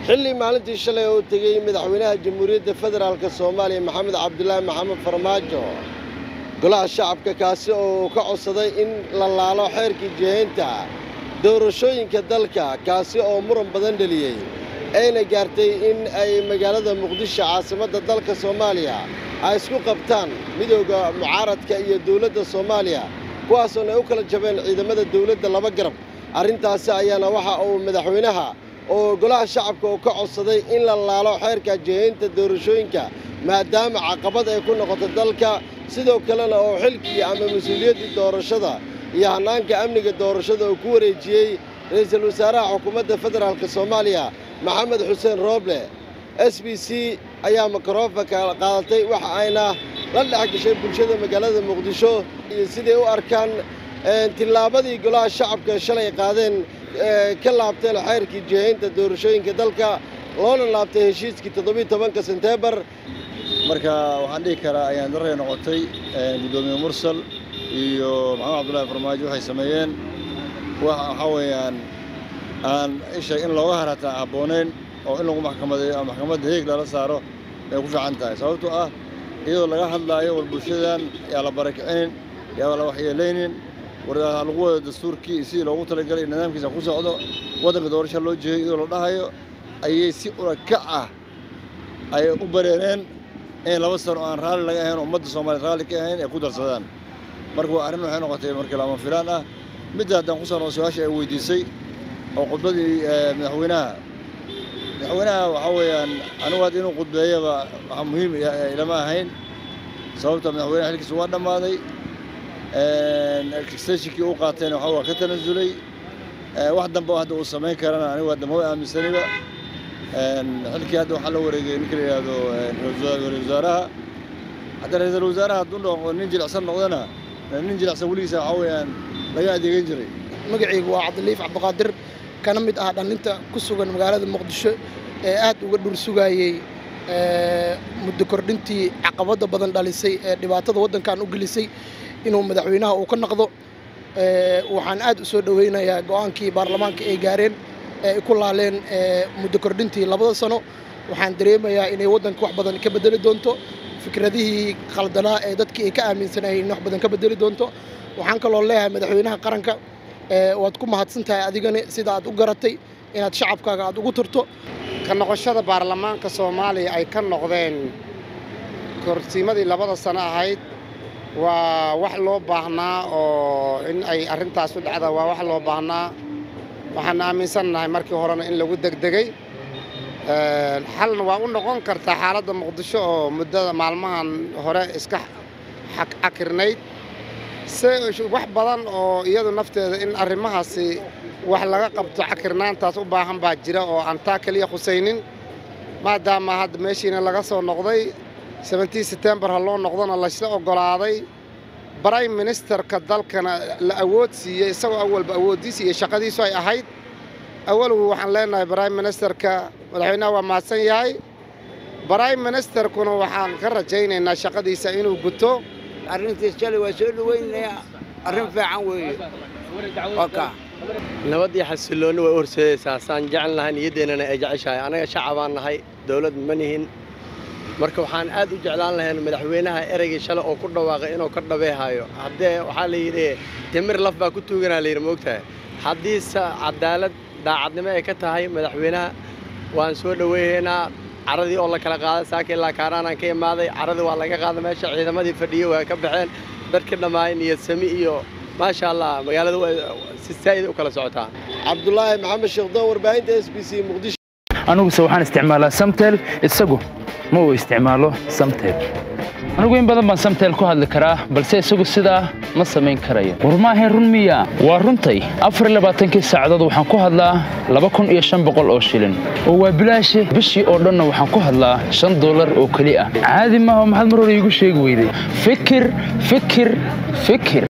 xilli maalintii shalay oo tegey madaxweynaha jamhuuriyadda federaalk soomaaliya maxamed cabdulaahi maxamed farmaajo golaha shacabka kaasi oo ka codsaday in la laalo xeerkii jihaynta doorashooyinka dalka kaasi oo muran badan dheliyey ayna gaartay in ay magaalada muqdisho caasimadda dalka soomaaliya ay isku qabtaan midooda mucaaradka iyo dowladda soomaaliya kuwaasoona ay u kala jabeen ciidamada dowladda laba garab arrintaasi ayaana waxa uu madaxweynaha oo golaha shacabka uu ka codsaday in la laalo xeerka jihaynta doorashooyinka maadaama caqabad ay ku noqoto dalka sidoo kalena oo xilkii ama mas-uuliyaddii doorashada iyo hannaanka amniga doorashada uu ku wareejiyey ra'iisul wasaaraha xukuumadda federaalk soomaaliya maxamed xuseen rooble s b c ayaa mikrofonka qaadatay waxa ayna la dhex gashay bulshada magaalada muqdisho iyo siday u arkaan tillaabadii golaha shacabka shalay qaadeen ka laabteen xeyrkii jihaynta doorashooyinka dalka loona laabtay heshiiskii toddobiiy tobanka senteembar marka waxaan dhihi karaa ayaan daray noqotay guddoomiye mursal iyo maxamed cabdullaahi farmaajo waxay sameeyeen waxaa weeyaan aan isha in looga harataa habboonayn oo in lagu maxkamadeeyo ama maxkamadda heeg lala saaro ay ku fiican tahay sababtoo ah iyadoo laga hadlaayo war bulshadan yaa la barakicinin yaa la waxyeelaynin war lagu wado dastuurkii sidii loogu talagalay in nidaamkiisa ku socdo waddanka doorasha loo jeeyo iyadoo la dhahayo ayay si urakac ah ayay u bareereen in laba sano aan raalli laga ahayn ummadda soomaaliya raalli ka ahayn ay ku darsadaan marka waa arrin waxay noqotay markii lama filaan ah midda haddaan ku sano su-aasha ay weydiisay oo khudbadii madaxweynaha madaxweynaha waxaa weeyaan anigu hadda inuu khudbeeyaba waxaa muhiim ilama ahayn sababta madaxweynaha xilkiisa waa dhammaaday extensionkii uu qaatayna waxa waa ka tanasulay wax dambe oo hadda uu samayn karana anigu hadda ma aaminsaniba xilkii hadda waxaa la wareegay ninka la yidhaahdo ra-iisul wasaaraha hadda ra-iisul wasaaraha hadduu noqo nin jilicsan noqdana nin jilicsan weligiisa waxaa weeyaan laga adeegan jiray magacaygu waa cabdiliif cabdiqaadir kana mid ah dhallinta ku sugan magaalada muqdisho ee aad uga dhur sugaayey muddo kordhintii caqabadda badan dhalisay ee dhibaatada waddankan u gelisay inuu madaxweynaha uu ka naqdo waxaan aad u soo dhoweynayaa go'aankii baarlamaanka ay gaareen ee ku laaleen muddo kordhintii labada sano waxaan dareemayaa inay waddanka wax badan ka bedeli doonto fikradihii khaldanaa ee dadkii ay ka aaminsanayeen in wax badan ka bedeli doonto waxaan kaloo leeyahay madaxweynaha qaranka waad ku mahadsan tahay adigani sida aad u garatay inaad shacabkaaga aad ugu turto ka noqoshada baarlamaanka soomaaliya ay ka noqdeen korsiimadii labada sano ahayd waa wax loo baahnaa oo in ay arrintaas u dhacda waa wax loo baahnaa waxaan aaminsannahay markii horena in lagu degdegay xalna waa u noqon kartaa xaaladda muqdisho oo muddada maalmahan hore iska cakirnayd se wax badan oo iyadu nafteeda in arrimahaasi wax laga qabto cakirnaantaas u baahan baa jira oo aan taa keliya khusaynin maadaama hadda meeshiina laga soo noqday sebentii setembar ha loo noqdona laysla oggolaaday brime ministerka dalkana la awood siiyey isagoo awalba awooddiisa iyo shaqadiisu ay ahayd awalgu waxaan leenahay brime ministerka madaxweynaha waa mahadsan yahay brime ministerkuna waxaan ka rajaynaynaa shaqadiisa inuu guto arrintiis shalay waa soo dhoweynayaa arrin fiican weeye waa kaa nabad iyo xasilloonni way u horseedaysaa saan jecel lahay niyaddeennana ay jeceshahay annaga shacabaan nahay dawlad ma nihin marka waxaan aad u jeclaan lahayn madaxweynaha ereygii shalay oo ku dhawaaqay inuu ka dhabeehayo haddee waxaa la yidhi timir laf baa ku tuuganaa layidhi moogtahay haddiise cadaalad daacadnimo ay ka tahay madaxweynaha waan soo dhoweynaynaa caradii oo la kala qaaday saaka ilaa kaaraanaan ka imaaday caradii waa laga qaaday meesha ciidamadii fadhiyey waa ka baxeen dadkii dhammaay niyad sami iyo maasha allah magaalada si saa'ida u kala socotaa cabdulaahi maxamed sheekhdon warbaahinta s b c muqdisho aniguse waxaan isticmaalaa samtel isagu ma uu isticmaalo samtel anigu in badan baan samtel ku hadli karaa balse isagu sidaa ma samayn karayo war maahayn run miya waa runtay afar labaatankii saacadood waxaan ku hadlaa laba kun iyo shan boqol oo shilin oo waa bilaashi bishii oo dhanna waxaan ku hadlaa shan dollar oo keli ah caadi maaha maxaad mar hore iigu sheegi weyday fikir fikir fikir